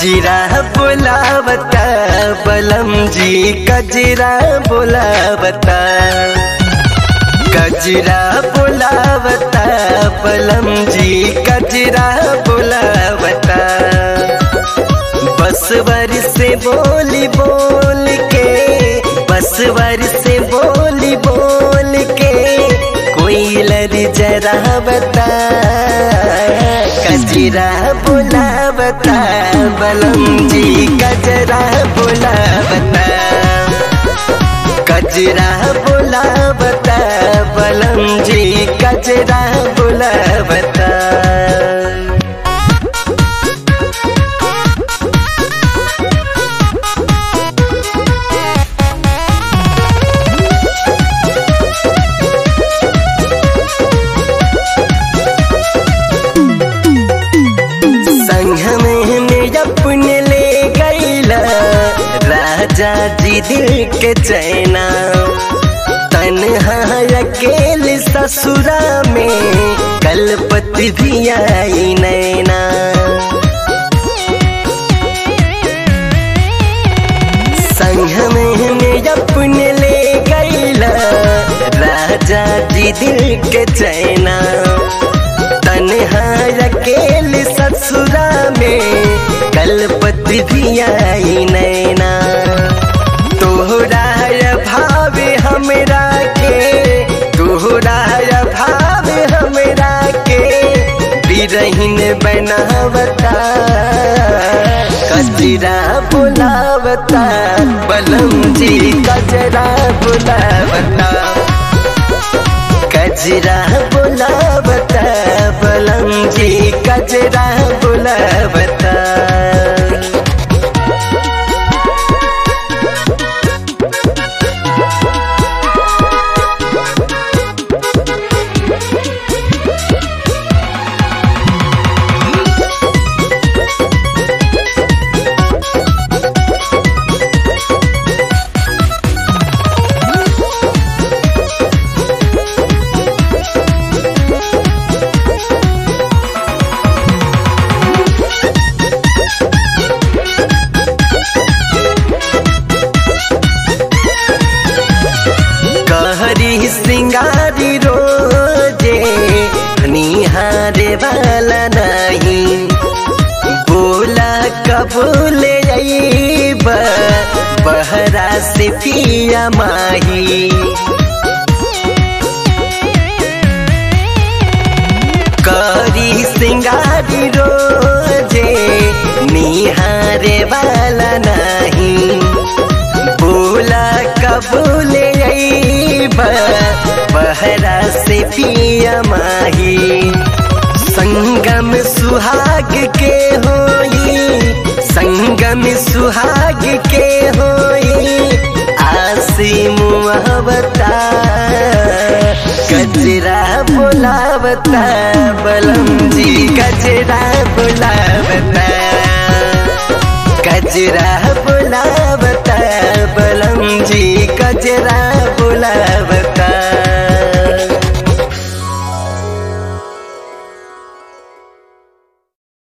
कजरा बोलावता बलम जी कजरा बोलावता कजरा बोलावता बलम जी कजरा बोलावता बसवर से बोली बोल के बसवर से बोली बोल के कोई लर जरा बता कजरा बुलावता बलम जी कजरा बुलावता कजरा बुलावता बलम जी कजरा बुलावता संग में में अपने ले गईला राजा जी दिल के चैना तनहा अकेले ससुरा में कलपति भी आई नैना संग में में अपने ले गईला राजा जी दिल के चैना तनहा अकेले ससुरा में कलपति भी आई नैना तोहरा भाव हमरा के तोहरा भाव हमरा के बिरहीन बनावता कजरा बुलावता बलम जी कजरा बुलावता कजरा बुलावता बलम जी कजरा बुलावता कहरी सिंगारी रोजे निहारे वाला नहीं बोला कबूल अईब बहरा से पिया माही करी सिंगारी रोजे निहारे वाला नहीं बोला कबूल बहरा से पिया माही संगम सुहाग के होई संगम सुहाग के होई आसी मुहबता गजरा बुलावता बलम जी गजरा बुलावता गजरा बुलावता